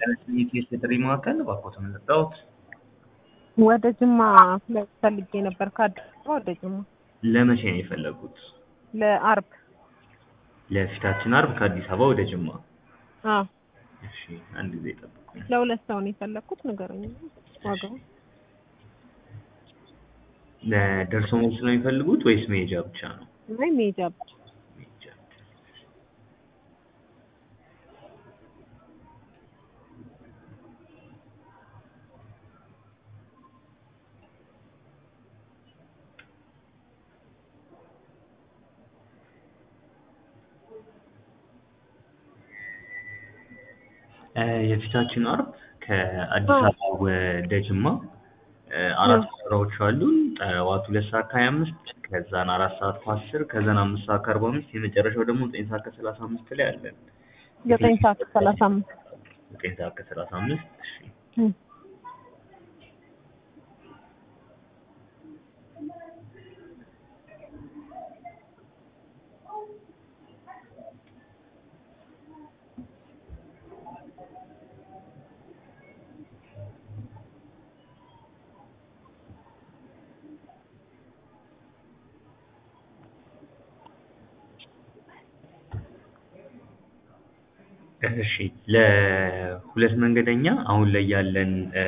የኢቲኤስ የጥሪ ማዕከል እባክዎትን ልርዳዎት? ወደ ጅማ ፈልጌ ነበር ከአዲስ አበባ ወደ ጅማ ለመቼ ነው የፈለጉት? ለአርብ ለፊታችን አርብ ከአዲስ አበባ ወደ ጅማ። አዎ እሺ አንድ ጊዜ ጠብቁኝ። ለሁለት ሰው ነው የፈለግኩት ንገረኝ ዋጋው ለደርሶ መልስ ነው የሚፈልጉት ወይስ መሄጃ ብቻ ነው? አይ ሜጃ ብቻ መሄጃ ብቻ። እ የፊታችን አርብ ከአዲስ አበባ ወደ ጅማ እ አራት በረራዎች አሉን። ጠዋት ሁለት ሰዓት ከሀያ አምስት ከዛን አራት ሰዓት ከአስር ከዛን አምስት ሰዓት ከአርባ አምስት የመጨረሻው ደግሞ ዘጠኝ ሰዓት ከሰላሳ አምስት ላይ አለን። ዘጠኝ ሰዓት ከሰላሳ አምስት ዘጠኝ ሰዓት ከሰላሳ አምስት እሺ እም። እሺ ለሁለት መንገደኛ አሁን ላይ ያለን እ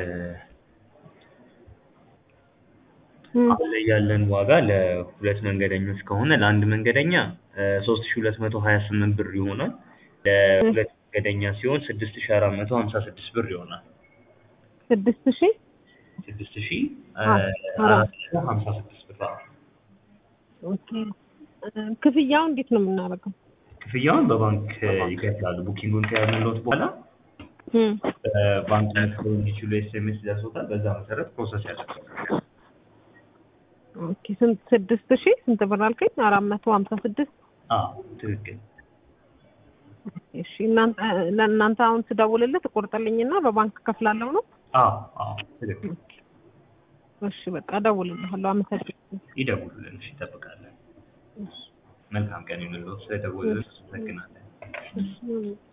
እም። አሁን ላይ ያለን ዋጋ ለሁለት መንገደኞች ከሆነ ለአንድ መንገደኛ ሶስት ሺ ሁለት መቶ ሀያ ስምንት ብር ይሆናል። ለሁለት መንገደኛ ሲሆን ስድስት ሺ አራት መቶ ሀምሳ ስድስት ብር ይሆናል። ስድስት ሺህ ስድስት ሺ አራት አራት መቶ ሀምሳ ስድስት ብር አዎ። ኦኬ እ ክፍያው እንዴት ነው የምናደርገው? ክፍያውን በባንክ ይከፍላሉ። ቡኪንጉን ከያዝንልዎት በኋላ እም። ባንክ መክፈል እንዲችሉ ኤስኤምኤስ ይደርሶታል። በዛ መሰረት ፕሮሰስ ያደርጋል። ኦኬ ስንት ስድስት ሺህ ስንት ብር አልከኝ? አራት መቶ ሀምሳ ስድስት አዎ ትክክል። እሺ እናንተ ለእናንተ አሁን ስደውልልህ ትቆርጥልኝና በባንክ ከፍላለሁ ነው? አዎ አዎ ትክክል። እሺ በቃ እደውልልሃለሁ። አመሰግናለሁ። ይደውሉልን። እሺ ይጠብቃለን። መልካም ቀን ይሁንልዎት። ስለደወሉልን አመሰግናለን። እሺ